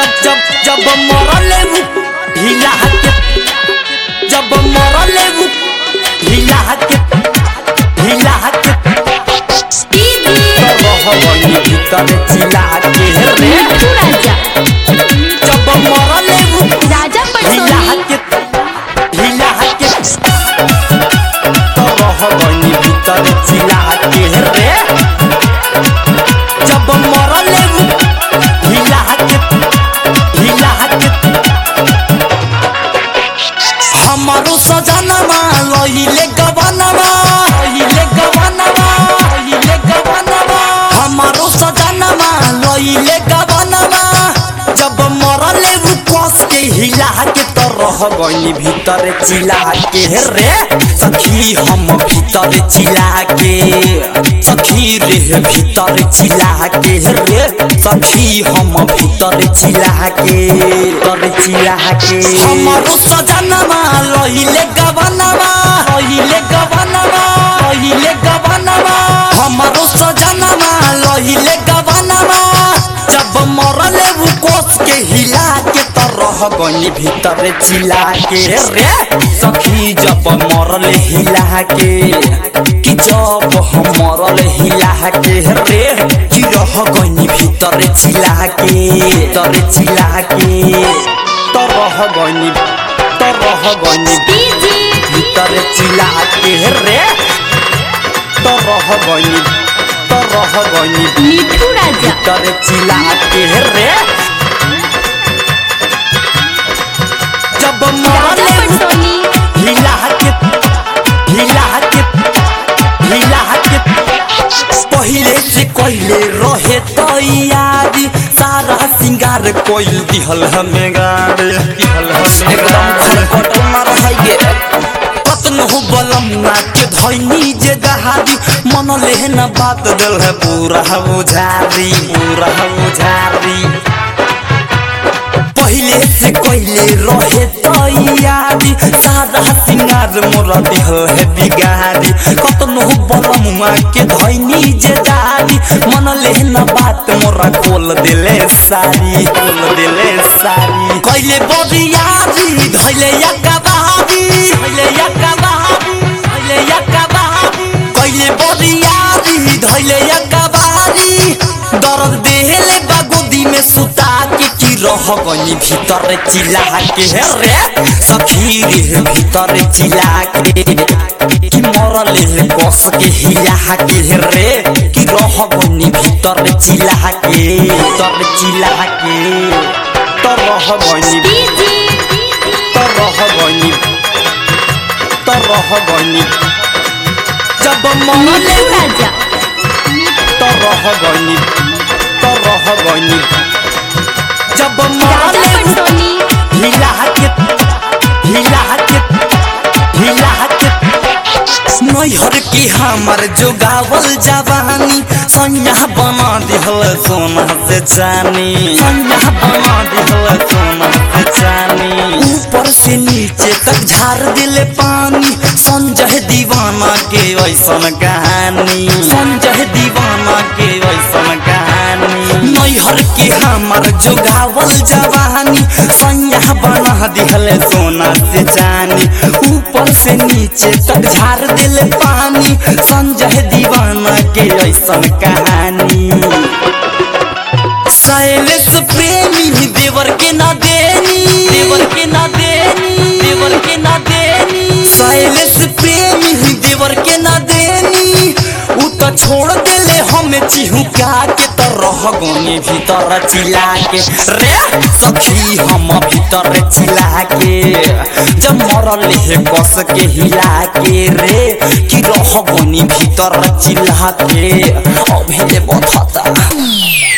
जब जब जब मरले उ ढीला के जब मरले उ ढीला के ढीला के रहबनी भीतर चिला के रे मिठू राजा जब मरले उ राजा ढीला पटसोनी के ढीला के तो रहबनी भीतर चिला के रे जब मरले उ ढीला के ढीला के हमारो सजनमा लहिले गवनमा लहिले गवनमा लहिले गवनमा हमारो सजनमा लहिले गवनमा जब मरले उ कस के हिला के तो रह गइनी भीतर चिला के रे सखी हम भीतर चिला के सखी रे भीतर चिला के रे सखी हम भीतर चिला के तर चिला के हमारो सजनमा लहिले गवनमा लहिले गवनमा लहिले गवनमा हमारो सजनमा लहिले गवनमा जब मरले उ कोस के हिला के त रह गइनी भीतर चिला के रे सखी जब मरले हिला के कि जब हम मरले हिला के रे कि रह गइनी भीतर चिला के तर चिला के त रह गइनी त रह गइनी डीजे भीतर चिला के रे त रह गइनी त रह गइनी मिठू राजा भीतर चिला के रे जब राजा मरले पटसोनी हिला के हिला के हिला के पहिले से कहिले रहे तैयारी सारा सिंगार कोइल दिहल हमें गाड़ी दिहल हमें एकदम खलकट में रह गे कतनो बलमुआ के धैनी जे दहारी मन लेहन बात दिल है पूरा बुझारी पूरा बुझारी पहिले से कहिले रहे तैयारी सारा सिंगार मोरा देह है बिगारी कतनो बलमुआ के धैनी जे दारी मन लेहन बात मोरा खोल दिले सारी खोल दिले सारी कहिले बरियारी धैले यका बहारी धैले यका बहारी धैले यका बहारी कहिले बरियारी धैले यका बहारी दर्द देहले बागोदी में सुता के की रह गनी भीतर चिल्ला के रे सखी रे भीतर चिल्ला के कि मरले कस के हिला के रे कि रह गनी भीतर चिल्ला के भीतर चिल्ला के तो रह गनी डीजे तो रह गनी तो रह गनी जब मरले मिठू राजा तो रह गनी तो रह गनी जब राजा मरले पटसोनी हिला के हिला के हिला के नैहर की हमर जोगावल जवानी सैया बना दिहल सोना से चानी सैया बना दिहल सोना से चानी ऊपर से नीचे तक झार दिले पानी संजय दीवाना के वैसन कहानी संजय दीवाना के वैसन कहानी नैहर के हमर जोगावल जवानी सैया बना दिहल सोना से चानी ऊपर से नीचे तक झार दिले पानी संजय दीवाना के ऐसन कहानी शैलेश प्रेमी देवर के ना देनी देवर के ना देनी देवर के ना देनी शैलेश प्रेमी देवर के ना देनी उ तो छोड़ देले हमें चिहुका के तो रह गोनी भीतर चिला के रे सखी हम भीतर चिला के जब मरले हे कस के हिला के रे कि रह गोनी भीतर चिला के अभी बथता